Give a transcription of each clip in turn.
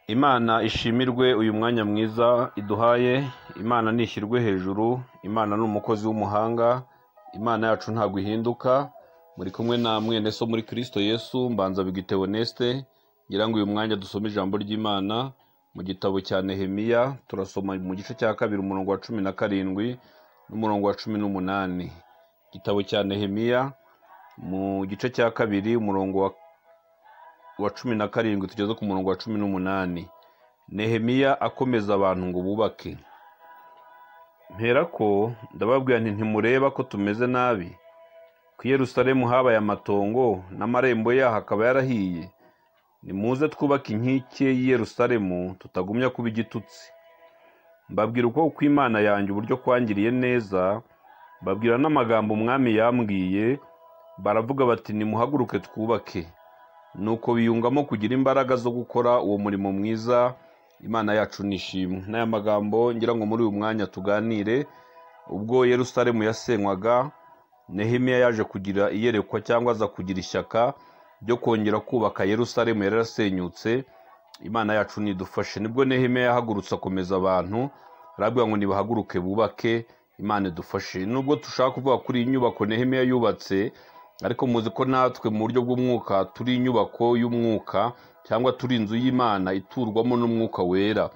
imana ishimirwe uyu mwanya mwiza iduhaye imana nishyirwe hejuru imana ni umukozi w'umuhanga imana yacu ntabwo ihinduka muri kumwe na mwene so muri kirisito yesu mbanza bigitewe nesite ngira ngo uyu mwanya dusome ijambo ry'imana mu gitabo cya nehemiya turasoma mu gice cya kabiri umurongo wa cumi na karindwi n'umurongo wa cumi n'umunani igitabo cya nehemiya mu gice cya kabiri umurongo wa wa cumi na karindwi tugeze ku murongo wa cumi n'umunani nehemiya akomeza abantu ngo bubake mperako ndababwira nti ntimureba ko tumeze nabi ku Yerusalemu habaye amatongo n'amarembo yaho akaba yarahiye nimuze twubake inkike y'i Yerusalemu tutagumya kuba igitutsi mbabwira uko uko imana yanjye uburyo kwangiriye neza mbabwira n'amagambo umwami yambwiye baravuga bati nimuhaguruke twubake nuko biyungamo kugira imbaraga zo gukora uwo murimo mwiza imana yacu nishimwe n'aya magambo ngira ngo muri uyu mwanya tuganire ubwo yerusalemu yasenywaga nehemiya yaje kugira iyerekwa cyangwa aza kugira ishyaka ryo kongera kubaka yerusalemu yari yarasenyutse imana yacu nidufashe nibwo nehemiya yahagurutse akomeza abantu arabwira ngo nibahaguruke bubake imana idufashe nubwo dushaka kuvuga kuri iyi nyubako nehemiya yubatse ariko muzi ko natwe mu buryo bw'umwuka turi inyubako y'umwuka cyangwa turi inzu y'imana iturwamo n'umwuka wera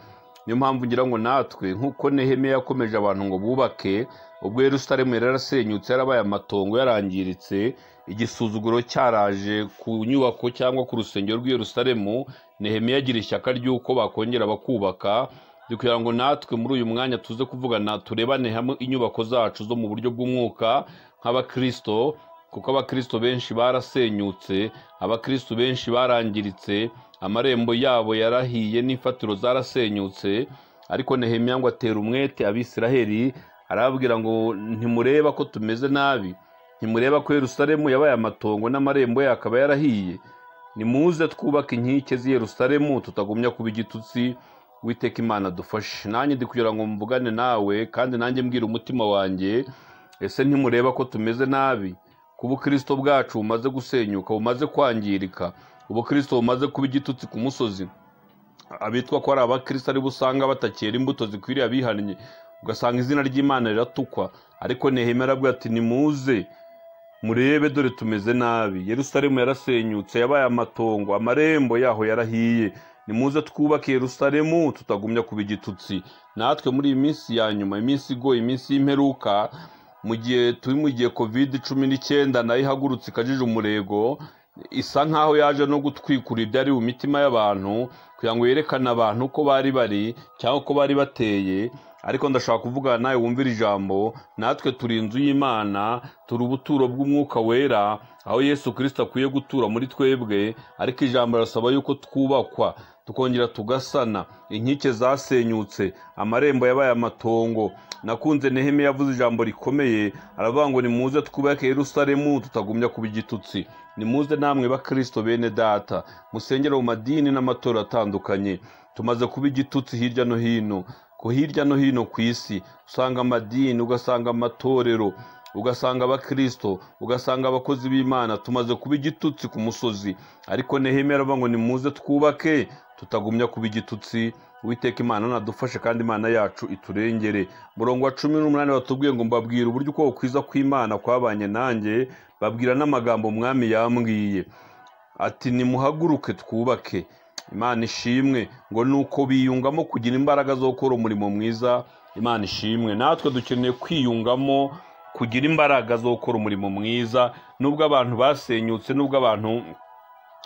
niyo mpamvu ngira ngo natwe nk'uko nehemiya yakomeje abantu ngo bubake ubwo yerusalemu yari yarasenyutse yarabaye amatongo yarangiritse igisuzuguro cyaraje ku nyubako cyangwa ku rusengero rw'i Yerusalemu nehemiya agira ishyaka ry'uko bakongera bakubaka ni kugira ngo natwe muri uyu mwanya tuze kuvugana turebane hamwe inyubako zacu zo mu buryo bw'umwuka nk'abakirisito kuko abakristo benshi barasenyutse abakristo benshi barangiritse amarembo yabo yarahiye n'ifatiro zarasenyutse ariko nehemiya ngo atera umwete abisiraheli arababwira ngo ntimureba ko tumeze nabi ntimureba ko yerusalemu yabaye amatongo n'amarembo ye akaba yarahiye nimuze twubake inkike z'i yerusalemu tutagumya kuba igitutsi witeka imana dufashe nanjye ndi kugira ngo mvugane nawe kandi nanjye mbwira umutima wanjye ese ntimureba ko tumeze nabi ubukristo bwacu bumaze gusenyuka bumaze kwangirika ubukristo bumaze kuba igitutsi ku musozi abitwa ko ari abakristo aribo usanga batakera imbuto zikwiriye abihannye ugasanga izina ry'imana riratukwa ariko ntihemera bwa ati nimuze murebe dore tumeze nabi yerusalemu yarasenyutse yabaye amatongo amarembo yaho yarahiye nimuze twubake yerusalemu tutagumya kuba igitutsi natwe muri iyi minsi ya nyuma iminsi igoye iminsi y'imperuka mu gihe turi mu gihe kovide cumi n'icyenda nayo ihagurutse ikajije umurego isa nkaho yaje no gutwikura ibyari mu mitima y'abantu kugira ngo yerekane abantu uko bari bari cyangwa uko bari bateye ariko ndashaka kuvugana nawe wumvira ijambo natwe turi inzu y'imana turi ubuturo bw'umwuka wera aho yesu kirisita akwiye gutura muri twebwe ariko ijambo rirasaba yuko twubakwa tukongera tugasana inkike zasenyutse amarembo yabaye amatongo nakunze nehemiya yavuze ijambo rikomeye aravuga ngo nimuze twubake yerusalemu tutagumya kuba igitutsi nimuze namwe bakristo bene data musengera mu madini n'amatora atandukanye tumaze kuba igitutsi hirya no hino ko hirya no hino ku isi usanga amadini ugasanga amatorero ugasanga abakristo ugasanga abakozi b'imana tumaze kuba igitutsi ku musozi ariko nehemiya aravuga ngo nimuze twubake tutagumya kuba igitutsi witeka imana nadufashe kandi imana yacu iturengere murongo wa cumi n'umunani batubwiye ngo mbabwire uburyo uko kwiza kw'imana kwabanye nanjye babwira n'amagambo umwami yambwiye ati nimuhaguruke twubake imana ishimwe ngo ni uko biyungamo kugira imbaraga zo gukora umurimo mwiza imana ishimwe natwe dukeneye kwiyungamo kugira imbaraga zo gukora umurimo mwiza nubwo abantu basenyutse nubwo abantu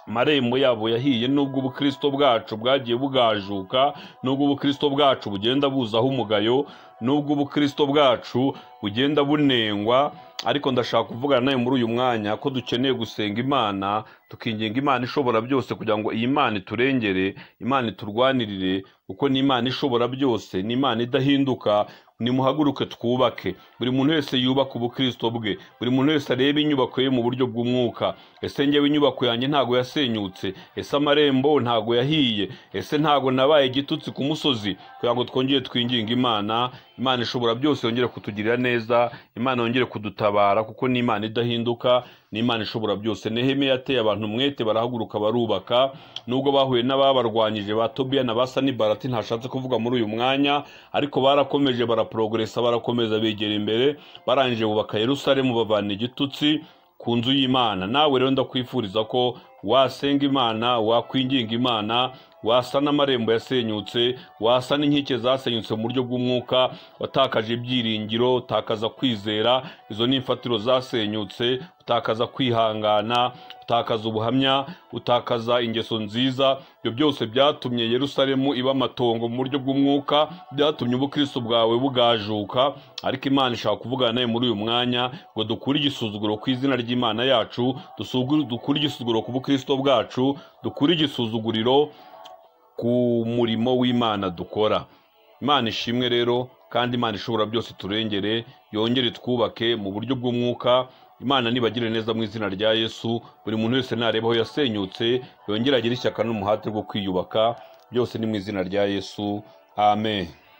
amarembo yabo yahiye nubwo ubukristo bwacu bwagiye bugajuka nubwo ubukristo bwacu bugenda buzaho umugayo nubwo ubukristo bwacu bugenda bunengwa ariko ndashaka kuvugana nawe muri uyu mwanya ko dukeneye gusenga imana tukinginga imana ishobora byose kugira ngo iyi mana iturengere imana iturwanirire kuko ni imana ishobora byose ni imana idahinduka nimuhaguruke twubake buri muntu wese yubaka ubukristo bwe buri muntu wese areba inyubako ye mu buryo bw'umwuka ese ngewe inyubako yanjye ntago yasenyutse ese amarembo ntago yahiye ese ntago nabaye igitutsi ku musozi kugira ngo twongere twinginge imana imana ishobora byose yongere kutugirira neza imana yongere kudutabara kuko ni imana idahinduka ni imana ishobora byose nehemiya yateye abantu umwete barahaguruka barubaka nubwo bahuye n'ababarwanyije ba tobiya na ba sanibarati ntashatse kuvuga muri uyu mwanya ariko barakomeje baraporogeresa barakomeza begera imbere barangije bubaka yerusalemu bavana igitutsi ku nzu y'imana nawe rero ndakwifuriza ko wasenga imana wakwinginga imana wasa n'amarembo yasenyutse wasa n'inkike zasenyutse mu buryo bw'umwuka watakaje ibyiringiro utakaza kwizera izo ni imfatiro zasenyutse utakaza kwihangana utakaza ubuhamya utakaza ingeso nziza ibyo byose byatumye yerusalemu iba amatongo mu buryo bw'umwuka byatumye ubukristo bwawe bugajuka ariko imana ishaka kuvugana nawe muri uyu mwanya ngo dukure igisuzuguro ku izina ry'imana yacu dusugu- dukure igisuzuguro ku bukristo bwacu dukure igisuzuguriro ku murimo w'imana dukora imana ishimwe rero kandi imana ishobora byose turengere yongere twubake mu buryo bw'umwuka imana nibagire neza mu izina rya yesu buri muntu wese nareba aho yasenyutse yongere agire ishyaka n'umuhate rwo kwiyubaka byose ni mu izina rya yesu amen